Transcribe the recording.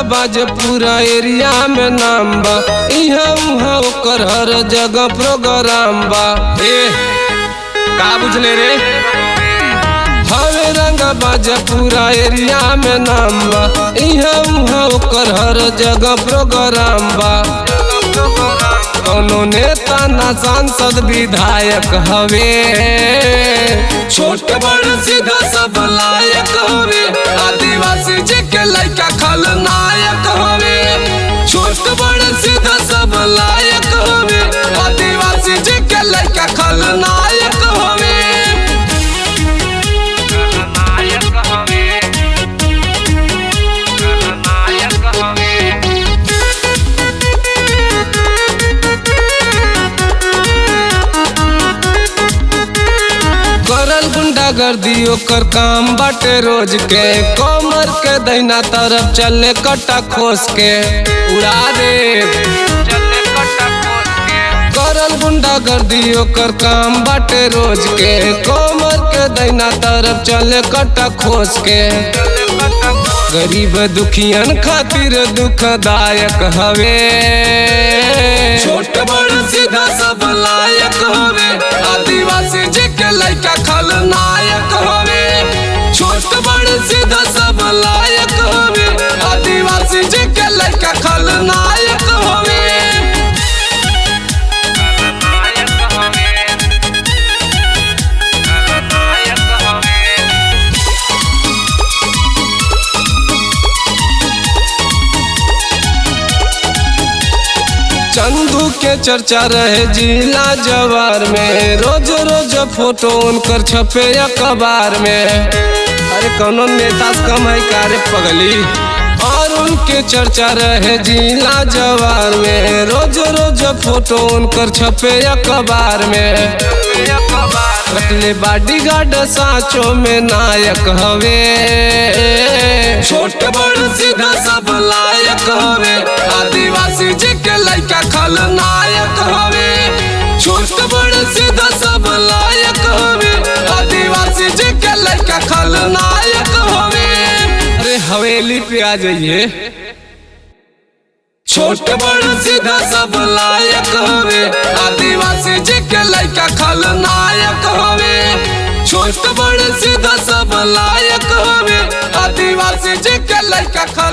बाज पूरा एरिया में नाम बा इहाँ उहाँ ओकर हर जगह प्रोग्राम बा ए का बुझले रे हवे रंग बाज पूरा एरिया में नाम बा इहाँ उहाँ ओकर हर जगह प्रोग्राम बा कोनो नेता ना सांसद विधायक हवे छोट बड़ सीधा सब लायक हवे आदिवासी जी के लइका खलनायक हवे छोट बड़ सीधा सब लायक हवे आदिवासी जी के लइका खलनायक हवे खलनायक हवे खलनायक हवे करल गुंडागर्दी ओकर काम बाटे रोज के कमर के दहिना तरफ चले कट्टा खोस के उड़ा दे चले कट्टा खोस के करल गुंडागर्दी ओकर काम बाटे रोज के कमर के दहिना तरफ चले कट्टा खोस के चले कट्टा खोस गरीब दुखियन खातिर दुखदायक हवे छोट बड़ सीधा सब लायक हवे आदिवासी जी के लइका खलनायक हवे छोट बड़ सीधा सब लायक हवे आदिवासी जी के लइका खलनायक हवे खलनायक हवे खलनायक हवे चंदू के चर्चा रहे जिला जवार में रोज रोज फोटो उनकर छपे अखबार में अरे कौनो नेता से कम है का रे पगली और उनके चर्चा रहे जिला जवार में रोज रोज फोटो उनकर छपे अखबार में रखले बाडी गार्ड साचो में नायक हवे छोट बड़ सीधा सब लायक हवे आदिवासी जी के लइका खलनायक हवे छोट बड़ सीधा सब लायक हवे आदिवासी जी के लइका खलनायक हवे अरे हवेली पे आ जाइए छोट बड़ सीधा सब लायक हवे आदिवासी जी के लइका खलनायक हवे छोट बड़ सीधा सब लायक हवे आदिवासी जी के लइका खल